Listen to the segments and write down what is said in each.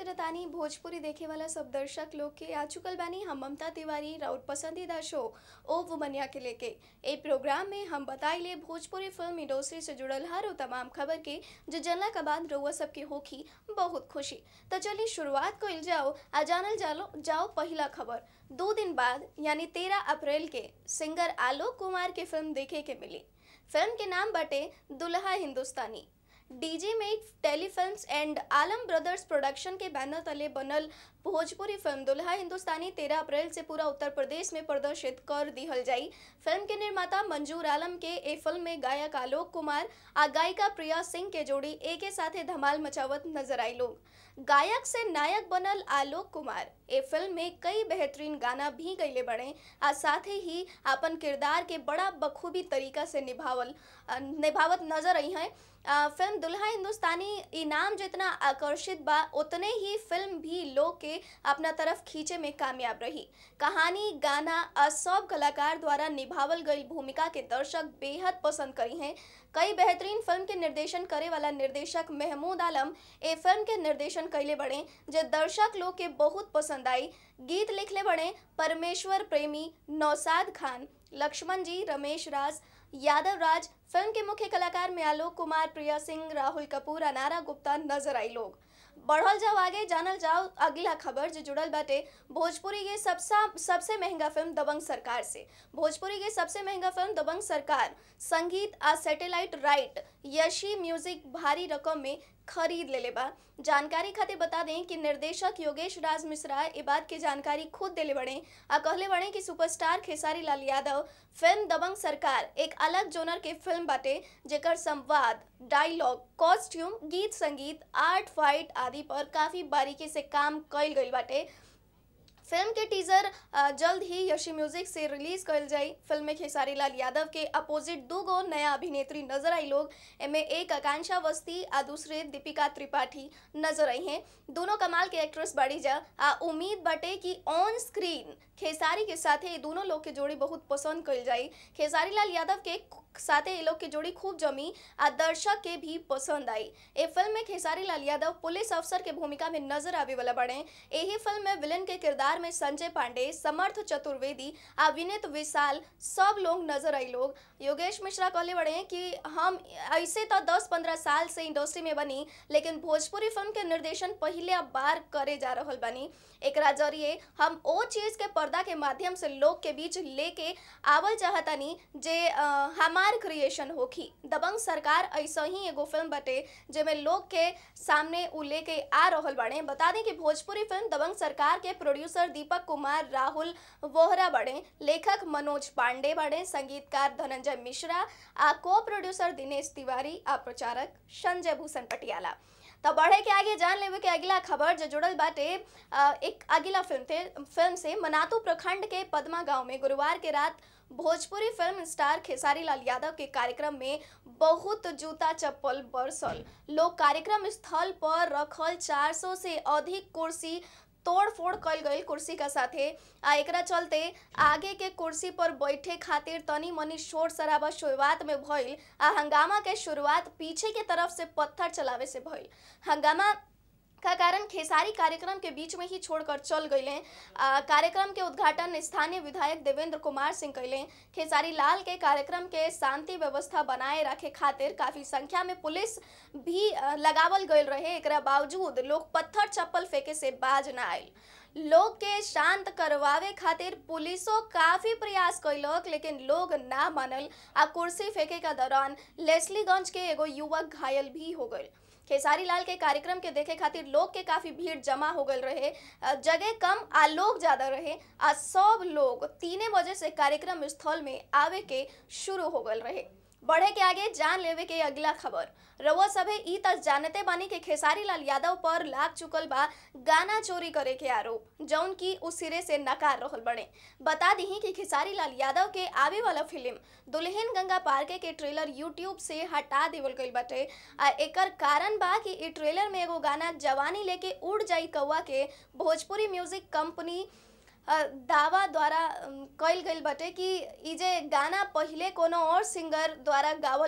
करतानी भोजपुरी देखे वाला सब दर्शक लोग के आ चुकल बानी हम ममता तिवारी राउत पसंदीदा शो ओ वुमनिया के लेके ए प्रोग्राम में हम बताइले भोजपुरी फिल्म इंडस्ट्री से जुड़ल हर वो तमाम खबर के जो जनला के बाद रउआ सबके होखी बहुत खुशी तो चलिए शुरुआत कइल जाओ आ जानल जालो जाओ पहला खबर दो दिन बाद यानी तेरह अप्रैल के सिंगर आलोक कुमार के फिल्म देखे के मिली फिल्म के नाम बटे दुल्हा हिंदुस्तानी DJ make telefilms and Alam brothers production के बैनर तले बनल भोजपुरी फिल्म दुल्हा हिंदुस्तानी तेरह अप्रैल से पूरा उत्तर प्रदेश में प्रदर्शित कर दिहल जाई फिल्म के निर्माता मंजूर आलम के ए फिल्म में गायक आलोक कुमार आ गायिका प्रिया सिंह के जोड़ी एक साथे धमाल मचावत नजर आई लोग गायक से नायक बनल आलोक कुमार ए फिल्म में कई बेहतरीन गाना भी गईले बड़े आ साथ ही अपन किरदार के बड़ा बखूबी तरीका से निभावल अ, निभावत नजर आई हैं अ, फिल्म दुल्हा हिंदुस्तानी इनाम जितना आकर्षित बा उतने ही फिल्म भी लोग के अपना तरफ खींचे में कामयाब रही कहानी गाना आ सब कलाकार द्वारा निभावल गई भूमिका के दर्शक बेहद पसंद करी हैं कई बेहतरीन फिल्म के निर्देशन करे वाला निर्देशक महमूद आलम ए फिल्म के निर्देशन कैले बड़े जे दर्शक लोग के बहुत पसंद आई गीत लिखले बड़े परमेश्वर प्रेमी नौसाद खान लक्ष्मण जी रमेश राज यादव राज फिल्म के मुख्य कलाकार में आलोक कुमार प्रिया सिंह राहुल कपूर अनारा गुप्ता नजर आई लोग बढ़ल जाओ आगे जानल जाओ अगला खबर जो जुड़ल बाटे भोजपुरी के सबसा सबसे महंगा फिल्म दबंग सरकार से भोजपुरी के सबसे महंगा फिल्म दबंग सरकार संगीत आ सैटेलाइट राइट यशी म्यूजिक भारी रकम में खरीद लेले बा जानकारी खातिर बता दें कि निर्देशक योगेश राज मिश्रा ए बात की जानकारी खुद देले बड़े आ कहले बड़े कि सुपरस्टार खेसारी लाल यादव फिल्म दबंग सरकार एक अलग जोनर के फिल्म बाटे जेकर संवाद डायलॉग कॉस्ट्यूम गीत संगीत आर्ट फाइट आदि पर काफी बारीकी से काम कइल गइल बाटे फिल्म के टीजर अ, जल्द ही यशी म्यूजिक से रिलीज कल जाई फिल्म में खेसारी लाल यादव के अपोजिट दू गो नया अभिनेत्री नजर आई लोग एमे एक आकांक्षा अवस्थी आ दूसरे दीपिका त्रिपाठी नजर आई हैं दोनों कमाल के एक्ट्रेस बाड़ी जा आ उम्मीद बाटे कि ऑन स्क्रीन खेसारी के साथे ये दोनों लोग के जोड़ी बहुत पसंद कल जाई खेसारी लाल यादव के साथे ये लोग के जोड़ी खूब जमी आ दर्शक के भी पसंद आई ए फिल्म में खेसारी लाल यादव पुलिस अफसर के भूमिका में नजर आवे वाला बड़े यही फिल्म में विलन के किरदार में संजय पांडे समर्थ चतुर्वेदी आ विनीत विशाल सब लोग नजर आई लोग योगेश मिश्रा कहले बड़े हैं कि हम ऐसे तो 10-15 साल से इंडस्ट्री में बनी लेकिन भोजपुरी फिल्म के निर्देशन पहले बार करे जा रहल बनी एकरा जरिए हम ओ चीज के पर्दा के माध्यम से लोग के बीच लेके आवल चाहतनी जे अ, हमार क्रिएशन होखी दबंग सरकार ऐसा ही एगो फिल्म बटे जेमे लोग के सामने उ लेके आ रहल बाड़े बता दें कि भोजपुरी फिल्म दबंग सरकार के प्रोड्यूसर दीपक कुमार राहुल वोहरा बड़े लेखक मनोज पांडे बड़े संगीतकार धनंजय मिश्रा आ को प्रोड्यूसर दिनेश तिवारी आ प्रचारक संजय भूषण पटियाला तो बढ़े के आगे जान लेवे के अगला खबर जो जुड़ल बाटे अ, एक अगला फिल्म थे फिल्म से मनातू प्रखंड के पदमा गांव में गुरुवार के रात भोजपुरी फिल्म स्टार खेसारी लाल यादव के कार्यक्रम में बहुत जूता चप्पल बरसल लोग कार्यक्रम स्थल पर रखल 400 से अधिक कुर्सी तोड़ फोड़ कल गई कुर्सी का साथे आ एकरा चलते आगे के कुर्सी पर बैठे खातिर तनी मनी शोर शराबा शुरुआत में भइल आ हंगामा के शुरुआत पीछे के तरफ से पत्थर चलावे से भइल हंगामा का कारण खेसारी कार्यक्रम के बीच में ही छोड़कर चल गए कार्यक्रम के उद्घाटन स्थानीय विधायक देवेंद्र कुमार सिंह कैले खेसारी लाल के कार्यक्रम के शांति व्यवस्था बनाए रखे खातिर काफी संख्या में पुलिस भी अ, लगावल गईल रहे एकरा बावजूद लोग पत्थर चप्पल फेंके से बाज ना आयल लोग के शांत करवावे खातिर पुलिसो काफी प्रयास कैलक लेकिन लोग ना मानल आ कुर्सी फेंके का दौरान लेस्लीगंज के एगो युवक घायल भी हो गए खेसारी लाल के कार्यक्रम के देखे खातिर लोग के काफी भीड़ जमा हो गल रहे अ, जगह कम आ लोग ज्यादा रहे आ सब लोग तीने बजे से कार्यक्रम स्थल में आवे के शुरू हो गल रहे बढ़े के आगे जान लेवे के अगला खबर रउआ सभे ई तक जानते बानी के खेसारी लाल यादव पर लाग चुकल बा गाना चोरी करे के आरोप जौन की उस सिरे से नकार रहल बड़े बता दी कि खेसारी लाल यादव के आवे वाला फिल्म दुल्हन गंगा पार्के के ट्रेलर यूट्यूब से हटा देवल गईल बाटे आ एकर कारण बा कि ई ट्रेलर में एगो गाना जवानी लेके उड़ जाई कौआ के भोजपुरी म्यूजिक कंपनी अ, दावा द्वारा अम, कइल गइल बाटे कि ई जे गाना पहिले कोनो और सिंगर द्वारा गावल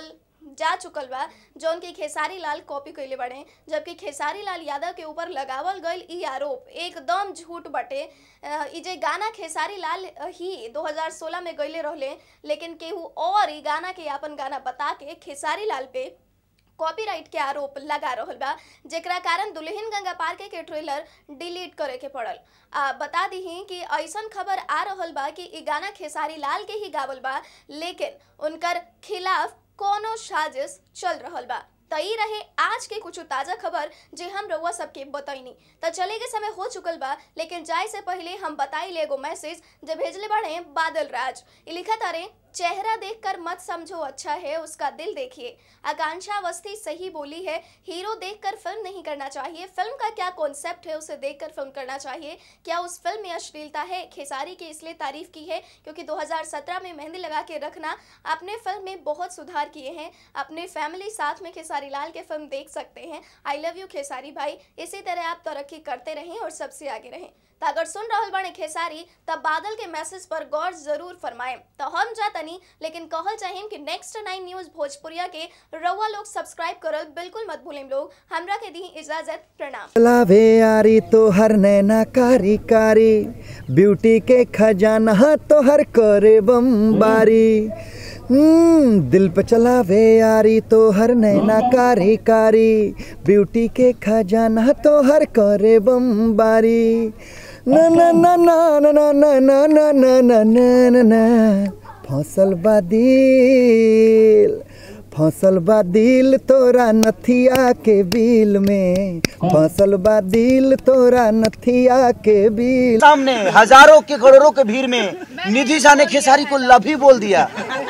जा चुकल बा जौन की खेसारी लाल कॉपी कैले बड़े जबकि खेसारी लाल यादव के ऊपर लगावल गईल ई आरोप एकदम झूठ बटे अ, ई जे गाना खेसारी लाल ही 2016 में गईले रहले लेकिन केहू और ई गाना के अपन गाना बता के खेसारी लाल पे कॉपीराइट के आरोप लगा रहल बा जेकरा कारण दुल्हन गंगा पार के, के ट्रेलर डिलीट करे के पड़ल आ बता दीही कि ऐसन खबर आ रहल बा कि ई गाना खेसारी लाल के ही गावल बा लेकिन उनकर खिलाफ कोनो साजिश चल रहल बा त ई रहे आज के कुछ ताज़ा खबर जे हम रउआ सबके बतैनी त चले के समय हो चुकल बा लेकिन जाए से पहले हम बताई एगो मैसेज जे भेजले बाड़े बादल राज ई लिखा तारे चेहरा देखकर मत समझो अच्छा है उसका दिल देखिए आकांक्षा अवस्थी सही बोली है हीरो देखकर फिल्म नहीं करना चाहिए फिल्म का क्या कॉन्सेप्ट है उसे देखकर फिल्म करना चाहिए क्या उस फिल्म में अश्लीलता है खेसारी की इसलिए तारीफ की है क्योंकि 2017 में मेहंदी लगा के रखना आपने फिल्म में बहुत सुधार किए हैं अपने फैमिली साथ में खेसारी लाल के फिल्म देख सकते हैं आई लव यू खेसारी भाई इसी तरह आप तरक्की करते रहें और सबसे आगे रहें तो अगर सुन रहल बने खेसारी तब बादल के मैसेज पर गौर जरूर फरमाएं तो हम जातनी लेकिन कहल चाहिए कि नेक्स्ट नाइन न्यूज भोजपुरिया के रउआ लोग सब्सक्राइब करल बिल्कुल मत भूलें लोग हमरा के दी इजाजत प्रणाम लावे यारी तो हर नैना कारी कारी ब्यूटी के खजाना तो हर करे बम्बारी हम्म, दिल पे चलावे यारी तो हर नैना कारी कारी ब्यूटी के खजाना तो हर करे बम्बारी ना ना ना ना ना ना ना ना ना ना ना ना ना ना फसल बा दिल फसल बा दिल तोरा नथिया के बिल में फसल बा दिल तोरा नथिया के बिल सामने हजारों के करोड़ों के भीड़ में निधि शाह ने खेसारी को लभी बोल दिया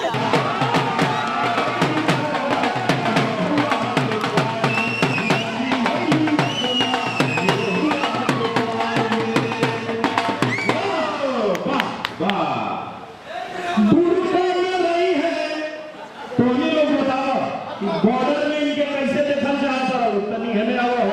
टोनी लोग बताओ कि बॉर्डर में इनके कैसे देखल चाहता रहो तनी हमें आओ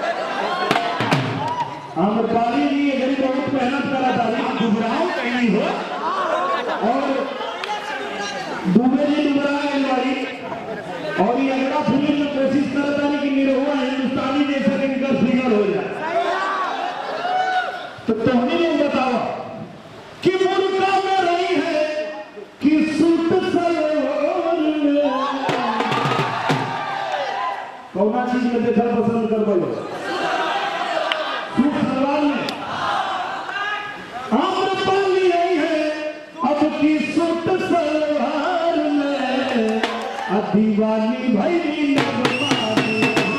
आम्रपाली जी ये गरीब बहुत मेहनत करा था लेकिन घबराओ कहीं नहीं हो और दुबे जी डुबरा गए बारी और ये अगला फिल्म में कोशिश करता है कि निरहुआ हिंदुस्तानी जैसा कि इनका फिगर हो जाए तो टोनी लोग बताओ कि मुर्गा में रही है कि सूट सलवार में कौना चीज में देखल पसंद कर बोलो सूट सलवार में आम्रपाली आई है अब की सूट सलवार में आ दीवानी भई नगमानी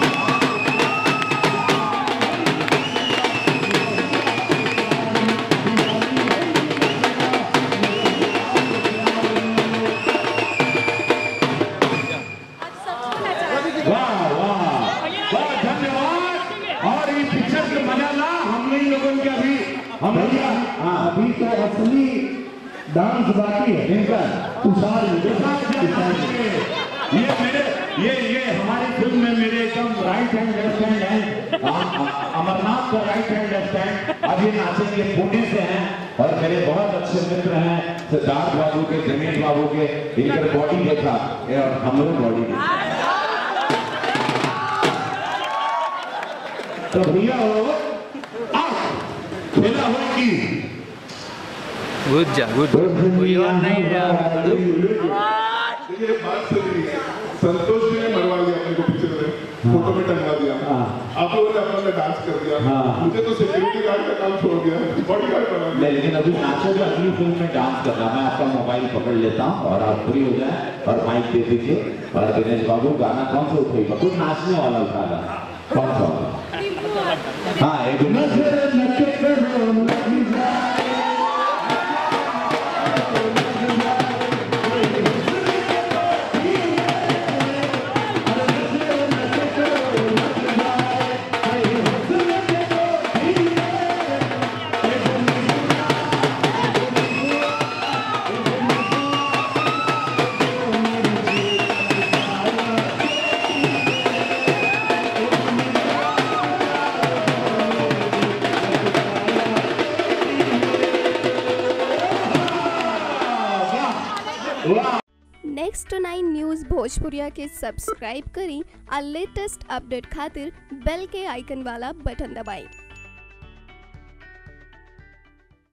वाह वाह वाह धन्यवाद और इस पिक्चर के मजा ला हमने इन लोगों के अभी हम भैया हाँ अभी तो असली डांस बाकी है इनका तुषार ये मेरे ये ये हमारी फिल्म में मेरे एकदम राइट हैंड लेफ्ट हैंड है अमरनाथ का राइट हैंड लेफ्ट हैंड अब ये नाचेंगे पुणे से हैं और मेरे बहुत अच्छे मित्र हैं सिद्धार्थ बाबू के जमीन बाबू के इनकर बॉडी देखा ये और हमारे बॉडी देखा तो भैया हो आओ खेला हो की गुड जा गुड कोई और नहीं है देखिए बात सही है संतोष जी ने मरवा दिया अपने को पीछे में फोटो में टंगा दिया आप लोगों ने अपना में डांस कर दिया मुझे तो सिक्योरिटी गार्ड का काम छोड़ दिया बॉडी गार्ड बना दिया नहीं, लेकिन अभी नाचो जो अगली फिल्म में डांस करना मैं आपका मोबाइल पकड़ लेता हूँ और आप फ्री हो जाए और माइक दे दीजिए और दिनेश बाबू गाना कौन सा उठेगा कुछ नाचने वाला उठाना कौन सा वाला? हाँ एक मिनट नजर नके करो लगी जाए न्यूज़ टू नाइन न्यूज़ भोजपुरिया के सब्सक्राइब करी और लेटेस्ट अपडेट खातिर बेल के आइकन वाला बटन दबाएं